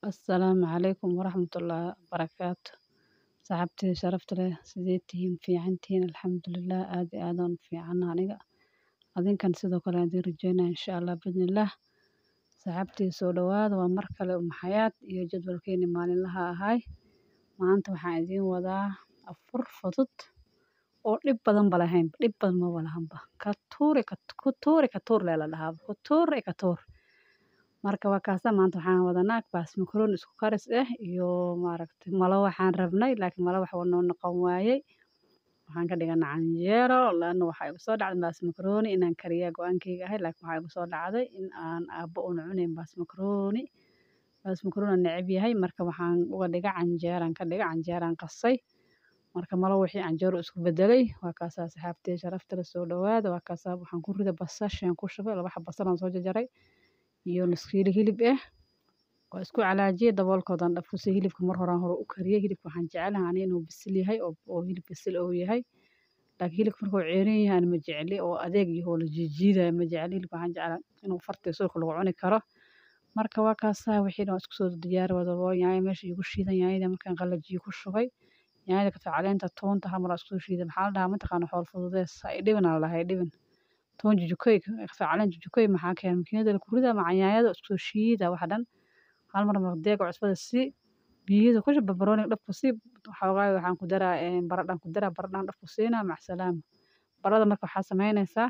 Assalaamu calaykum waraxmatullaahi wabarakaatu saxaabtayda sharafta leh sidee tihiin fiican tihiin alxamdulilah aad iyo aad aan u fiicana aniga adinkan sidoo kale aan idiin rajeynaya insha allah bidnillaah saxaabtayda soo dhawaada waa mar kale um xayaat iyo jadwalkeeni maalinlaha ahay maanta waxaan idiin wadaa afur fudud oo dhib badan ba lahayn dhib badan maba lahanba ka tuuri ku tuuri ka tuur lee la dhahaa ku tuur ka tuur marka waa kaasa maanta waxaan wadanaa baas makarooni isku karis ah iyo maaragtay malo waxaan rabnay laakiin malo wax noo noqon waayey waxaan ka dhiganaa canjeero laana waxaa igu soo dhacday baas makarooni inaan kariyaa go-aankayga ahay laakiin waxaa igu soo dhacday in aan aabbo una cunayn baas makarooni baas makarooni aan neceb yahay marka waxaan uga dhiga canjeeraan ka dhiga canjeeraan qasay marka malo wixii canjeero isku bedelay waa kaasaa saxaabtay sharafta leh soo dhawaada waa kaasaa waxaan ku rida basashaan ku shubay laba xab basal aan soo jarjaray iyo nus kiilo hilib ah waa isku calaajiyey daboolkoodaan dhafkusay hilibka mar horaan hore u kariyey hilibka waxaan jecelahay ani inuu bisil yahay oo hilib bisil oo yahay laakiin hilibka markuu ceerin yahay ani ma jecli oo adeeg yahay oo la jiijiidayo ma jecli hilibka waxaan jeclaa inuu farta sulka lagu cuni karo marka waa kaasaa wixii dhan isku soo diyaari wadabo yaanya meesha igu shiidan yaanyada markaan qalajiyo ku shubay yaanyada kabsar caleenta toonta hal mar isku soo shiiday maxaa la dhahaa mataqaana xool fududees ha idhibin aa la dhahaa idhibin toon jujukoy kabsar caleen jujukoy maxaa keenay makiinada la ku ridaa macanyaanyada isku soo shiida waxa dhan hal mar maqdeega cusbada si biyada ku shub barbarooniga dhabku si waxoogaa waxaan ku daraa baradhaan ku daraa baradhaan dhabku siinaa macsalaama baradhada marka waxaa samaynaysaa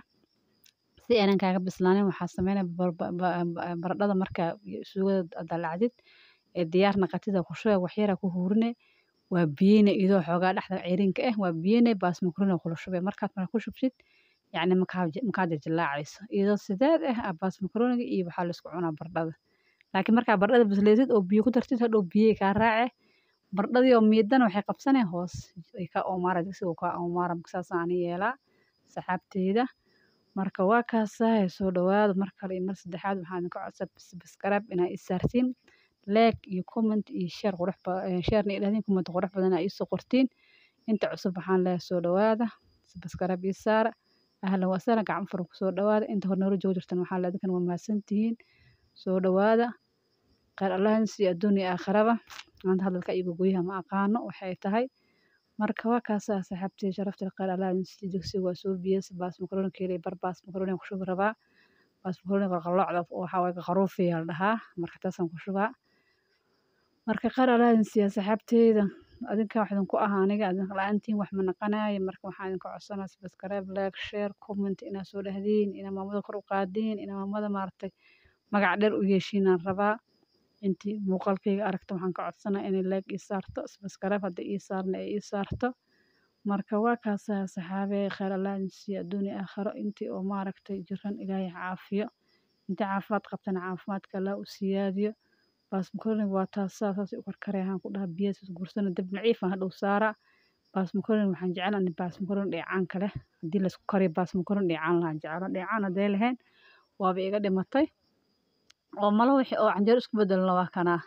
si aanan kaaga bislaanin waxaa samaynaya baradhada markaa suugada dalacdid ee diyaar naqatida ku shubay waxyaraa ku huurine waa biyeyne idoo xoogaa dhexda ceyrinka ah waa biyeyne baas makarooniga kula shubay markaad markaa ku shubtid yacni makaa jajalaacayso iyadoo sideed ah baas makarooniga iyo waxaa laisku cunaa baradhada laakiin markaa baradhada bislaysid oo biyo ku dartid hadhow biyey kaa raace baradhadii oo miidana waxay qabsaneen hoos ay ka oomaara digsiga kaa oomaara saasaan ani yeelaa saxaabteyda marka waa kaasaa soo dhawaada mar kale iyo mar saddexaad waxaan idinka codsaa subscribe inaa ii saartiin like iyo comment iyo share qurux sharena idhahdiin comment qurux badan aa iisoo qortiin inta cusub waxaan leeyahay soo dhawaada subscribe ii saara ahlan wasahlan gacmo furan kusoo dhawaada inta hore noola joogi jirtan waxaa leedakan waa mahadsantihiin soo dhawaada khayr allahan siiyo adduun iyo aakhiraba maanta hadalka iyo gogoyaha ma aqaano waxay tahay marka waa kaasaa saaxiibtay sharafta khayr allahan siiyo digsiga waa soo biyeysa baas makarooni keelay bar baas makarooni ku shubi rabaa baas makarooni qalqaloocda waxaa waaye qaruufiya la dhahaa marka taasaan ku shubaa marka khayr allahan siiyo saaxiibteyda adinka wax idinku aha aniga adinka la-aantiin wax ma naqanayo marka waxaan idinka codsanaa subscribe like share comment inaad soo dhahdiin inaad maamada kor u qaadiin inaad maamada maaragtay magac dheer u yeeshiinaan rabaa intii muuqaalkayga aragta waxaan ka codsanaa inay like ii saarto subscribe hadda ii saarna ay ii saarto marka waa kaasaa saxaabee khayr allah idin siiyo adduun iyo aakhiro intii oo maaragtay jiran ilaahay caafiyo intii caafimaad qabtana caafimaadka allah u siyaadiyo baas makarooniga waa taasaa saas u karkarayaan ku dhaha biyaha gursana dab naciifan hadhow saaraa baas makarooni waxaan jeclaa in baas makarooni dheecaanka leh haddii laisku kariyo baas makarooni dheecaan lahaan jeclo dheecaan hadday lahayn waaba iga dhimatay oo malo wixii oo canjeero isku bedelna waa kanaa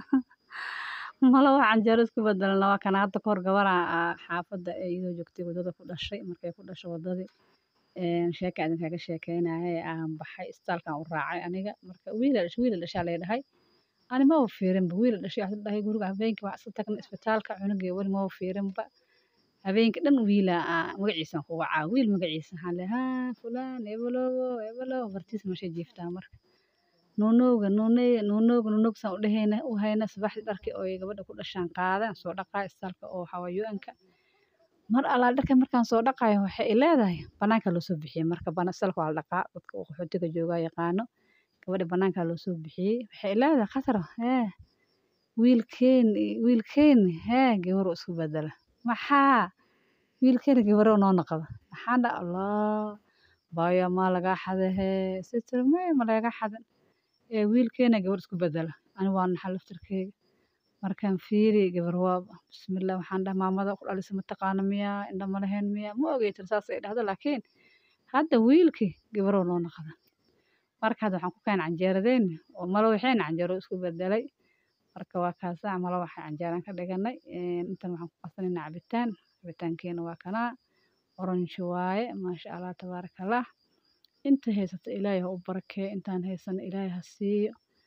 malo wax canjeero isku bedelna waa kanaa hadda kahor gabaraa xaafadda ee iyadoo joogtay waddada ku dhashay markay ku dhashay waddadii sheeka idin kaga sheekeynaya aan baxay istaalkan u raacay aniga marka wiila dhashay wiila dhashaa lay dhahay ani maba fiirinba wiila dhashay waxaa dhahay guriga habeenkii waxaa iska tagna isbitaalka cunugii weli maba fiirinba habeenkii dhan wiila magaciisaan ku wacaa wiil magaciisa waxaan leeyahay haa fulaan ebelowo ebelowo bartiisa meeshay jiiftaa marka nuunowga nuuney nuunowga nuunowgsaan u dhehayna u hayna subaxdii dharkii oo gabadha ku dhashaan qaadaan soo dhaqaa istaalka oo xawaayoonka mar allaa dharka markaan soo dhaqayo waxay i leedahay banaanka loo soo bixiyey marka istaalka waa la dhaqaa dadka uu qaxootiga joogaa yaqaano gabadha banaanka loo soo bixiyey waxay i leedahay khasra hee wiilkeen wiilkeen hee gabar isku bedela maxaa wiilkeena gabaro noo noqda maxaan dha allah baayo maa lagaa xada hee sitir may ma laga xadan ee wiilkeena gabar isku bedela ani waa naxa laftirkeyga markaan fiiri gabar waa bismillah waxaan dhaha maamada ku dhalisa mataqaana miyaa indha ma lahayn miyaa ma ogeytin saas ay dhahdo laakiin hadda wiilkii gabaroo noo noqda marka hadda waxaan ku keenay canjeeradeen oo malo waxayna canjeero isku bedelay marka waa kaasaa malo waxay canjeeraan ka dhiganay intan waxaan ku qasanayna cabitaan cabitaankeena waa kanaa orange waaye maasha allah tabaaraka allah inta haysato ilaahay ha u barakeeyo intaan haysano ilaahay ha siiyo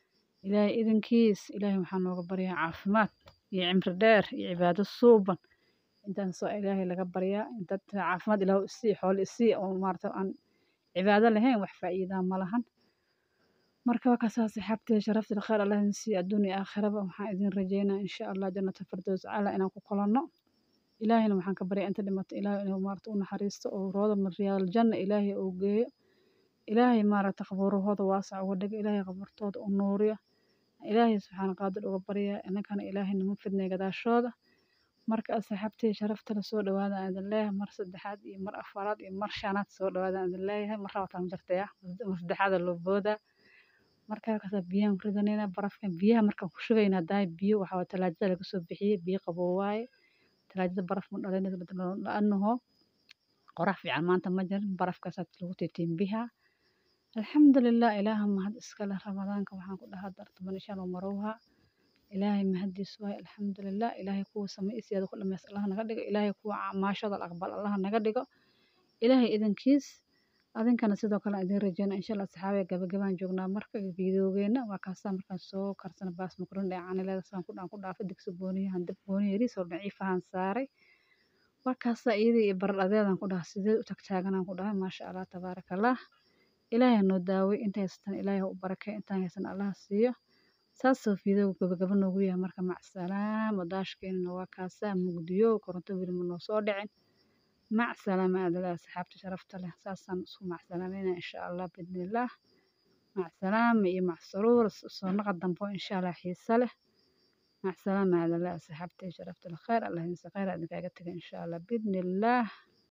ilaahay idankiis ilaahay waxaan nooga baryaa caafimaad iyo cimri dheer iyo cibaado suuban intaan soo ilaahay laga baryaa dad caafimaad ilaahu isii xoolo isii oo maarata aan cibaado lahayn wax faa'iidaa ma lahan marka waa kasaa saxaabtay sharafta khayr allah idin siiyo adduun iyo aakhiraba waxaan idin rajeynaa insha allah jannata firdaws cala inaan ku kulanno ilaahayna waxaan ka baryaa inta dhimato ilaahay inuu maarata u naxariisto oo rooda maryaal janna ilaahay uu geeyo ilaahay maarata qabuurahooda waasac uga dhigo ilaahay qabuurtooda u nuuriyo ilaahay subxaana qaadir uga baryaa inankana ilaahay nama fidnay gadaashooda marka asxaabtay sharafta la soo dhawaada aan idin leeyahay mar saddexaad iyo mar afaraad iyo mar shanaad soo dhawaada aan idin leeyahay mar labaad ma jirtaya mar saddexaada loo boodaa markaa kasaa biyahan ku ridanayna barafkan biyaha markaan ku shubayna daay biyo waxaa waa talaajada laga soo bixiyey biyo qabow waaye talaajada baraf ma dhalinayso la-annaho qorax fiican maanta ma jirin barafkaasaa lagu tiitiimbihaa alxamdulilah ilaaha mahad iskale ramadaanka waxaan ku dhahaa dartaman ishaan oo marowha ilaahay mahadiis waaye alxamdulilah ilaahay kuwa samaysiyaada ku dhameys allah naga dhigo ilaahay kuwa maashada aqbal allah naga dhigo ilaahay idankiis adinkana sidoo kale idin rajeyna insha allah saxaabiga gabagabaan joognaa marka fiidiyoogeena waa kaasaa markaan soo karsana baas makaroon dhinacaanileeda saan ku dhaan ku dhaafay digsi gooniyahan dab gooni yariis oo daciifahan saaray waa kaasaa iyadii iyo baradhadeedan ku dhaha sidee u tagtaaganaan ku dhahay maasha allah tabaaraka allah ilaahay noo daaway inta haysatan ilaahay u barakay intaan haysan allah siiyo saasoo fiidooga gabagaba noogu yahay marka macsalaama daashkeenana waa kaasaa mugdiyo koronto weli ma noo soo dhicin macsalaama aadala asxaabta sharafta leh saasaan isku macsalaamayna insha allah biidnillaah macsalaama iyo macsaruur soo naqa dambo insha allah xiise leh macsalaama aadala asxaabta sharafta leh khayr allah idinsa khayr idinkaaga taga insha allah biidnillaah